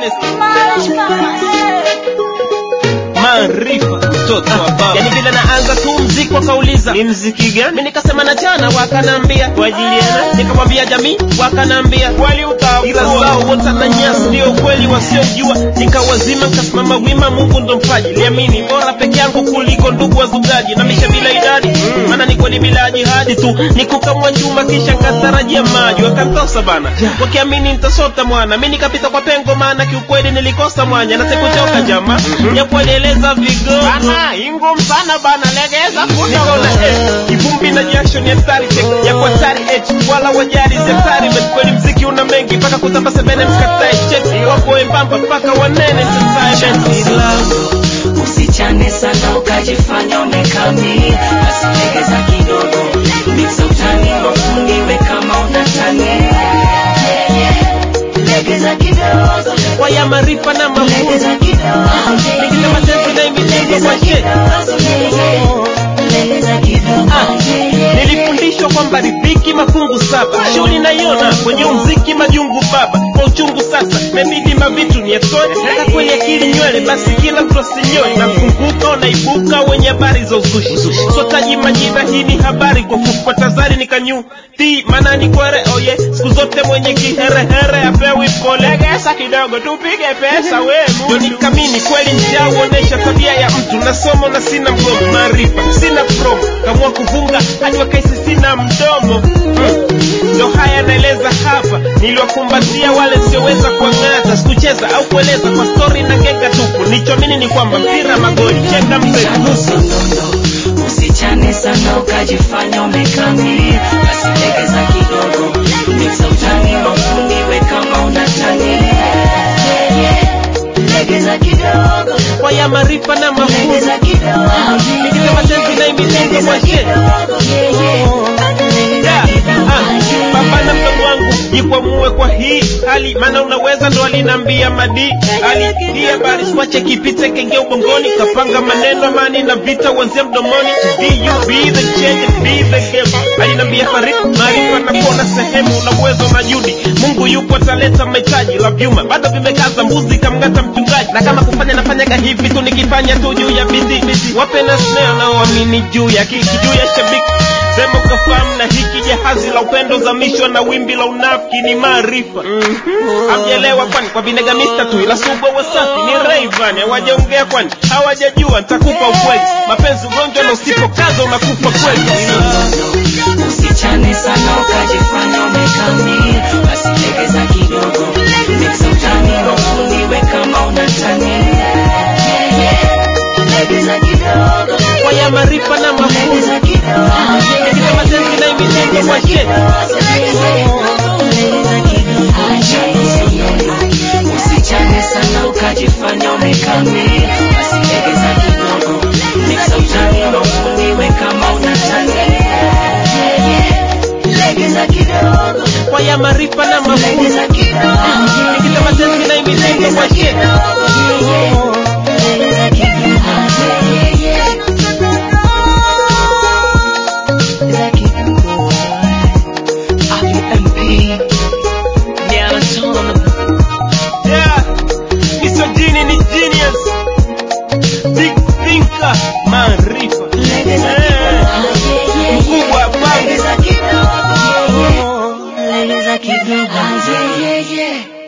yes maarifa mtoto wa baba yani vile naanza tu mziki wakauliza ni mziki gani mi nikasema na jana wakanambia kwa ajili yana nikamwambia jamii wakanambia kweli utaua ila zao wote na nyasi ndio ukweli wasiojua nikawazima nikasimama wima mungu ndo mpaji liamini bora peke yangu kuliko ndugu wazugaji na misha bila idadi mm. maana ni kweli bila jihadi tu nikukamwa chuma kisha nkatarajia maji wakantosa bana wakiamini nitasota mwana mi nikapita kwa pengo maana kiukweli nilikosa mwanya na sikuchoka jama mm-hmm. yakuendeleza vigogo bana ingum sana bana legeza nikaona eh, kivumbi na jasho ni hatari tek ya kwa hatari eh, wala wajali zetari kweli mziki una mengi mpaka kutamba sebene mkatae cheki wapo embamba mpaka wanene entertainment usichane sana ukajifanya umekami basi legeza kidogo mixa utani wafungiwe kama unatani legeza kidogo waya marifa na mafunzo legeza kidogo nikisema tenzi na imitendo kwa she legeza kidogo nilifundishwa kwamba riziki mafungu saba shughuli naiona kwenye umziki majungu baba kwa uchungu sasa mebidi mavitu nietoe taka kwenye akili nywele basi kila mtu asinyoe nafunguka unaibuka wenye habari za uzushi sotaji majina hii ni habari kwa kufa tazari nikanyu ti maana ni kwere oye siku zote mwenye kiherehere apewi polegesa kidogo tupige pesa we ndio nikamini kweli njaa uonesha tabia ya mtu nasoma na sina mgomo maarifa sina promo kamua kuvunga hadi wakaisi sina mdomo mm. ndo haya naeleza hapa niliwakumbatia wale sioweza kuang'ata sikucheza au kueleza kwa stori na genga tupu nichomini ni kwamba mpira magoli cheka mpeguso Nondo, usichane sana ukajifanya umekami basi legeza kidogo mixa utani wafungiwe kama unatani legeza kidogo kwa ya maarifa na mafunzo legeza kidogo nikisema tenzi na imitendo kwa she Yeah, ah, baba na mdogo wangu jikwamue kwa hii hali maana unaweza ndo alinambia madi ali hii habari swache kipite kenge ubongoni kapanga maneno amani na vita uanzia mdomoni be you be the change and be the game alinambia farid maarifa na kuona sehemu na uwezo na judi mungu yupo ataleta mahitaji la vyuma bado vimekaza mbuzi kamngata mchungaji na kama kufanya nafanyaga hivi tu nikifanya tu juu ya bidi wape na snare naoamini juu ya kiki juu ya shabiki sema ukafahamu na hiki jahazi la upendo zamishwa na wimbi la unafiki ni maarifa amjelewa kwani kwa vinegamista tu ila subwa wasafi ni Rayvan hawajaongea kwani hawajajua nitakupa ukweli mapenzi ugonjwa na usipokaza unakufa kweli usichane sana ukajifanya umekami basi legeza kidogo mixa utani wafungiwe kama unatani legeza kidogo kwa ya maarifa na mafunzo legeza kidogo nikisema tenzi na imitendo kwa she usichane sana ukajifanya umekami basi legeza kidogo mixa utani wafungiwe kama unatani legeza kidogo kwa ya maarifa na mafunzo legeza kidogo nikisema tenzi na imitendo kwa she legeza kidogo legeza kidogo RPMP Diana Tuna Yeah, Mr. Genie ni genius. Big thinker, maarifa. legeza Eh, kidogo Mkubwa bangu. legeza kidogo legeza kidogo